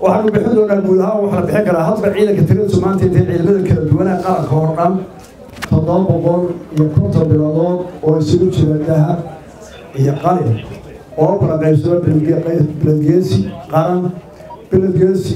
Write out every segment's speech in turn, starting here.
waxaanu bixin doonaa guud ahaan waxaa la bixin karaa hadba ciidanka tiradiisu maanta intay ciidamada kala duwanaa qaranka oo dhan toddoba boqol iyo konton biladood oo isugu jira dahab iyo qalin oo kala qaybsado biladgeesi qaran biladgeesi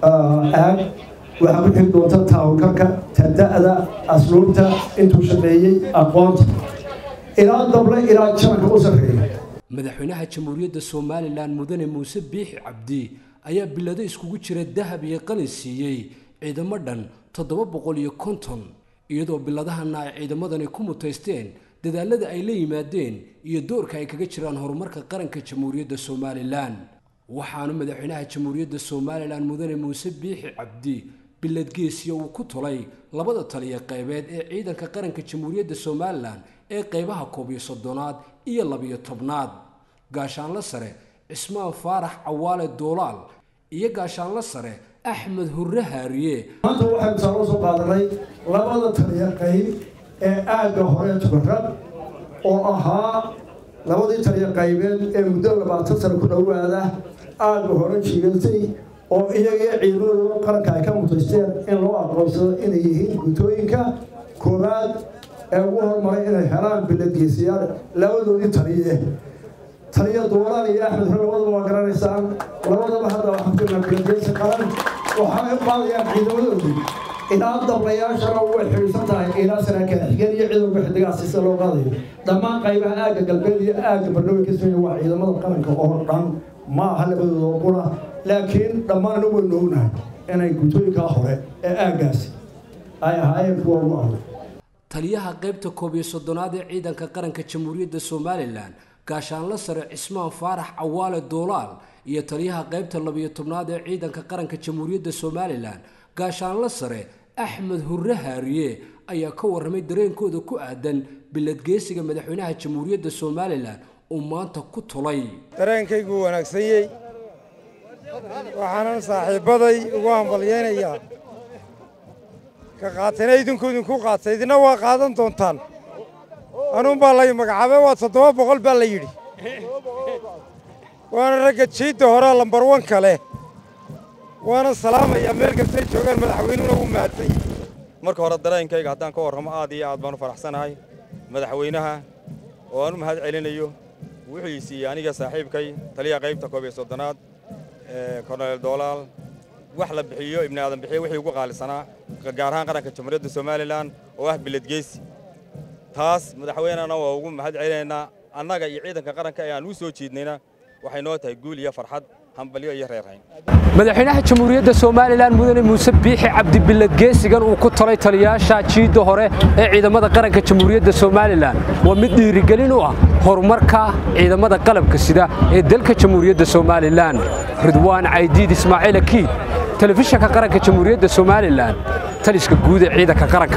aag waxaa ku xigi doonta taawalkarka tada'da asluubta intuu shaqeeyey aqoonta ilaa dable ilaa jananka u sarreeya madaxweynaha jamhuuriyadda somalilan mudane muuse biixi cabdi ayaa bilado iskugu jira dahab iyo qalin siiyey ciidamo dhan toddoba boqol iyo konton iyadoo biladahana ay ciidamadani ku mutaysteen dadaalada ay la yimaadeen iyo doorka ay kaga jiraan horumarka qaranka jamhuuriyadda somalilan waxaana madaxweynaha jamhuuriyadda somalilan mudane muuse biixi cabdi biladgeesiya uu ku tulay labada taliya qaybeed ee ciidanka qaranka jamhuuriyadda somalilan ee qaybaha koob iyo soddonaad iyo labiyo tobnaad gaashaanlo sare cismaan faarax cawaale doolaal iyo gaashaanlo sare axmed hurre haariye maanta waxaynu saaloo soo qaadanay labada taliya qayb ee aagga hore tukarrad oo ahaa labadii taliya qaybeed ee muddo labaatan sano ku dhowaada aagga hore jiigatay oo iyagii ciidamadooda qaranka ay ka mutaysteen in loo aqoonsado inay yihiin guutooyinka koowaad ee ugu hormaray inay helaan biladgeesiyaal labadoodii taliye taliya doolaan iyo axmed hore labadaba waa garanaysaan labadaba hadda waxaan jirnaa biladgeesi qaran waxaay u qaadayaan ciidamadoodii ilaa dablayaashana way xidhiidsan tahay ilaa saraakiil xigeen iyo ciidanka xidigaasi sida loo qaadayo dhammaan qaybaha aagga galbeed iyo aagga bardhowey ka sameeya waa ciidamada qaranka oo dhan ma aha labadooda qura laakiin dhammaanna waynu ognahay inay guutooyinkaa hore ee aaggaasi ay ahaayeen kuwa ugu adag taliyaha qaybta koob iyo soddonaad ee ciidanka qaranka jamhuuriyadda somalilan gaashaanlo sare cismaan faarax cawaale doolaal iyo taliyaha qaybta labiyo tobnaad ee ciidanka qaranka jamhuuriyadda somalilan gaashaanlo sare axmed hurre haariye ayaa ka warramay dareenkooda ku aadan biladgeesiga madaxweynaha jamhuuriyadda somalilan uu maanta ku tulay dareenkaygu wanaagsanyey waxaanan saaxiibbaday ugu hambalyaynayaa ka qaatayna idinku idinku qaatay idina waa qaadan doontaan anuun baa lay magacaabay waa toddoba boqol baa la yidhi waana ragga jiidda horea lambar wanka leh waana salaamayaa meel kastay joogaan madaxweynuhuna wuu mahadsan yahay marka hore dareenkayga haddaan ka warramo aad iyo aad baan u faraxsanahay madaxweynaha oo aan u mahad celinayo wuxuu ii siiyey aniga saaxiibkay taliyaha qaybta koob iyo soddonaad korneel doolaal wax la bixiyo ibni aadan bixiyo wixii ugu qaalisanaa gaar ahaan qaranka jamhuuriyadda somalilan oo ah biladgeesi taas madaxweynena waa ugu mahad celinaynaa annaga iyo ciidanka qaranka ee aan u soo jiidnayna waxay noo tahay guul iyo farxad hambalyo iyo reerhayn madaxweynaha jamhuuriyadda somalilan mudane muuse biixi cabdi biladgeesigan uu ku talay taliyaasha jiidda hore ee ciidamada qaranka jamhuuriyadda somalilan waa mid dhiirigelin u ah horumarka ciidamada qalabka sida ee dalka jamhuuriyadda somalilan ridwaan caydiid ismaaciil akiid telefishanka qaranka jamhuuriyadda somalilan taliska guud ee ciidanka qaranka